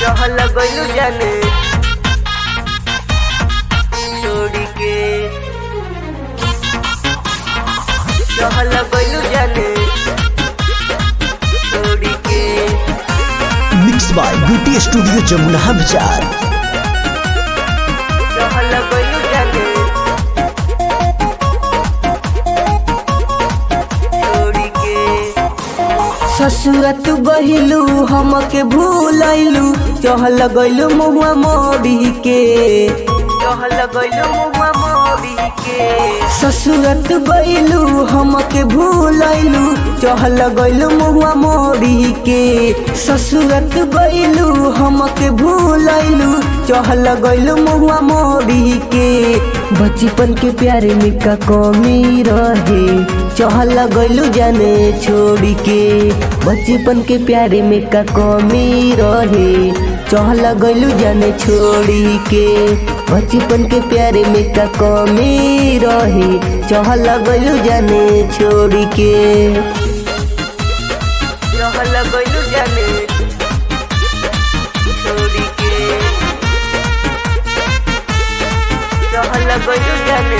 चहल गइलू जाने छोड़ी के चहल गइलू जाने छोड़ी के mix by beauty studio Jamuna Vichar चहल गइलू जाने छोड़ी के ससुरत गहिलू हमके भूलैलू चहल गइलू मुहुआ मोड़ी के चहल गइलू मुहुआ मोड़ी के ससुरत गइलू हमके भूलैलू चहल गइलू मुहुआ मोड़ी के ससुरत गइलू हमके भूलैलू चहल गइलू मुहुआ मोड़ी के बचपन के प्यारे में का कमी रहे चहल गइलू जाने छोड़ी के बचपन के प्यारे में का कमी रहे चहल गइलू जाने छोड़ी के बचपन के प्यारे में का कमी रहे चहल गइलू जाने छोड़ी के चहल गइलू जाने छोड़ी के चहल गइलू जाने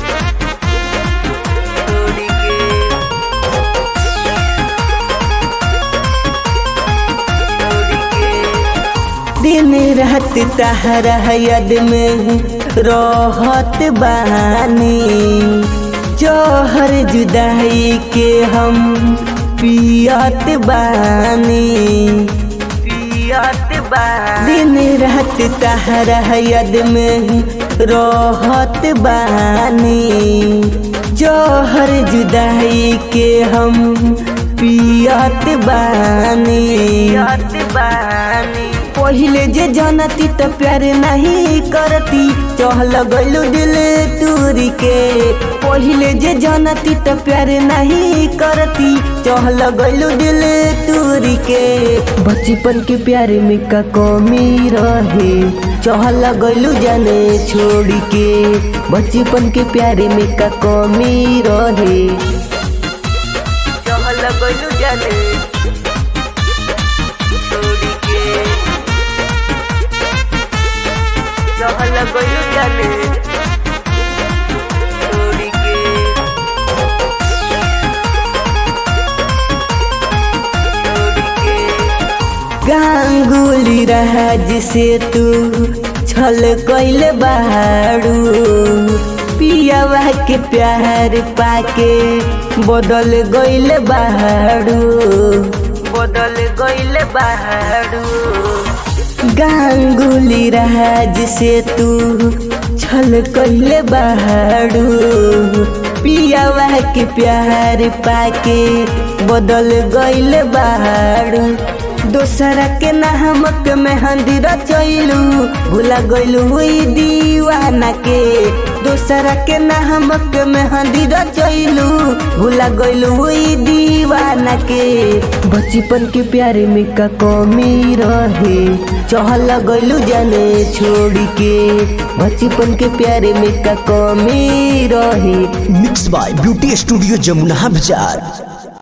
छोड़ी के दिन रात तहरा यद में रहत बानी जहर जुदाई के हम पियत बानी पियत बानी दिन रात तहरा यद में रहत बानी जहर जुदाई के हम पियत बानी पियत बानी पहिले जे जानती त प्यार नहीं करती चहल गइलू दिल तूरी के पहिले जे जानती त प्यार नहीं करती चहल गइलू दिल तूरी के बचपन के प्यार में का कमी रहे चहल गइलू जाने छोड़ी के बचपन के प्यार में का कमी रहे चहल गइलू जाने छोड़ी के चहल गइलू जाने छोड़ी के छोड़ी के गांगुली राज से तू छल कैल बाड़ू पियावा के प्यार पाके बदल गइल बाड़ू बदल गइल बाड़ू गांगुली राज से तू छल कैले बाड़ू पियावा के प्यार पाके बदल गइल बाड़ू दोसरा के नामक मेहंदी रचैलू भूला गइलू हुई दीवाना के दोसरा के नामक मेहंदी रचैलू भूला गइलू हुई दीवाना के बचपन के प्यारे में का कमी रहे चहल गइलू जाने छोड़ी के बचपन के प्यारे में का कमी रहे mix by beauty studio Jamuna विचार